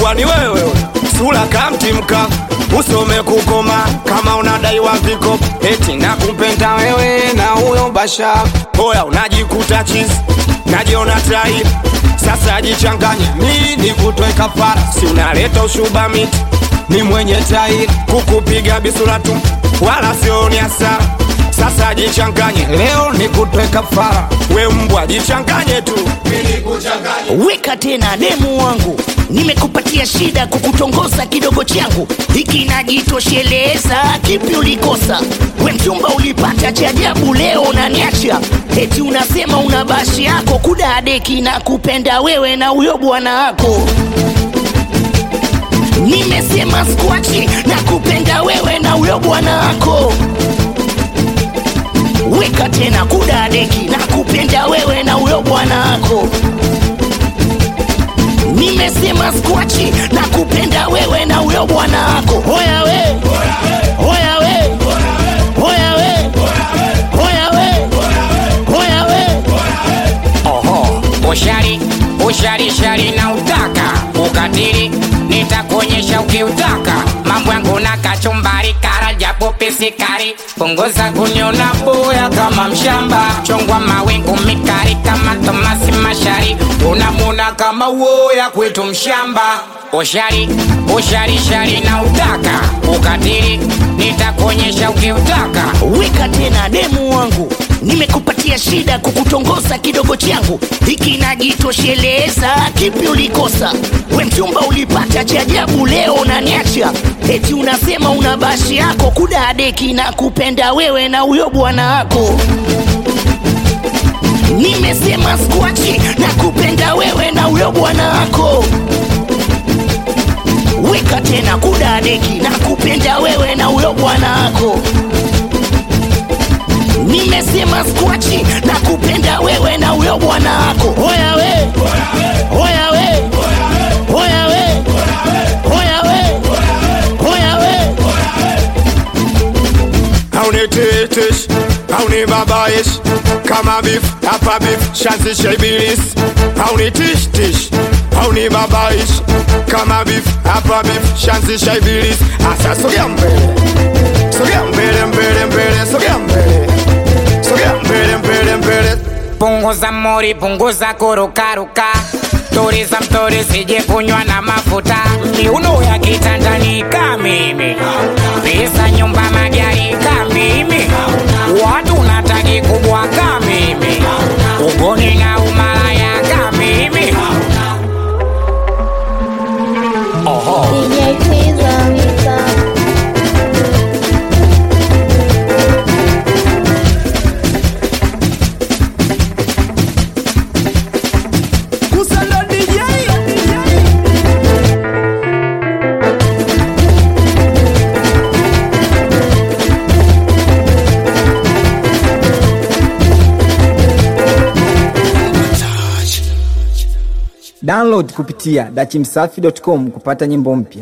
mbwa ni wewe sura kamtimka usome kukoma kama unadaiwa viko eti na kumpenda wewe na huyo basha hoya unajikuta chizi najiona tai sasa jichanganye nini kutoe kafara si unaleta ushuba miti ni mwenye tai kukupiga bisura tu wala sioni hasara sasa jichanganye leo ni kutoe kafara we mbwa jichanganye tu weka tena demu wangu nimekupatia shida kukutongoza kidogo changu hiki najitosheleza kipi ulikosa we mchumba ulipata cha ajabu leo unaniacha eti unasema una bashi yako kudadeki na kupenda wewe na huyo bwana wako nimesema skwachi na kupenda wewe na huyo bwana wako weka tena kudadeki na kupenda wewe na huyo bwana wako nimesema skwachi na kupenda wewe na huyo bwana wako hoya we hoya we hoya we hoya we hoya we Oho, ushari ushari shari na utaka ukatili, nitakuonyesha ukiutaka. Mambo yangu na kachumbari, kara japo pisikari, punguza kuniona boya kama mshamba, chongwa mawingu mikari kama Tomasi Mashari, unamuna kama woya kwetu mshamba. Ushari ushari shari na utaka ukatili, nitakuonyesha ukiutaka. weka tena demu wangu nimekupatia shida kukutongoza kidogo changu hiki najitosheleza kipi ulikosa we mchumba ulipata cha ajabu leo unaniacha eti unasema una bashi yako kudadeki na kupenda wewe na huyo bwana wako nimesema skwachi na kupenda wewe na huyo bwana wako weka tena kudadeki na kupenda wewe na huyo bwana wako nimesema skwachi na kupenda wewe na huyo bwana wako hoya we hoya we hoya we hoya we hoya we hauniteteshi haunibabayeshi kama bifu hapa bifu shanzisha ibilisi haunitishtishi haunibabayeshi kama bifu hapa bifu shanzisha ibilisi asa sogea mbele sogea mbele mbele mbele sogea mbele sogea mbele mbele mbele punguza mori, punguza kurukaruka, tuliza mtori, sije kunywa na mafuta, miuno ya kitandani ka mimi, visa nyumba magari ka mimi, watu nataki kubwa ka mimi, ugoni na umalaya ka mimi. DJ Twiza Misa. Download kupitia dachimsafi.com kupata nyimbo mpya.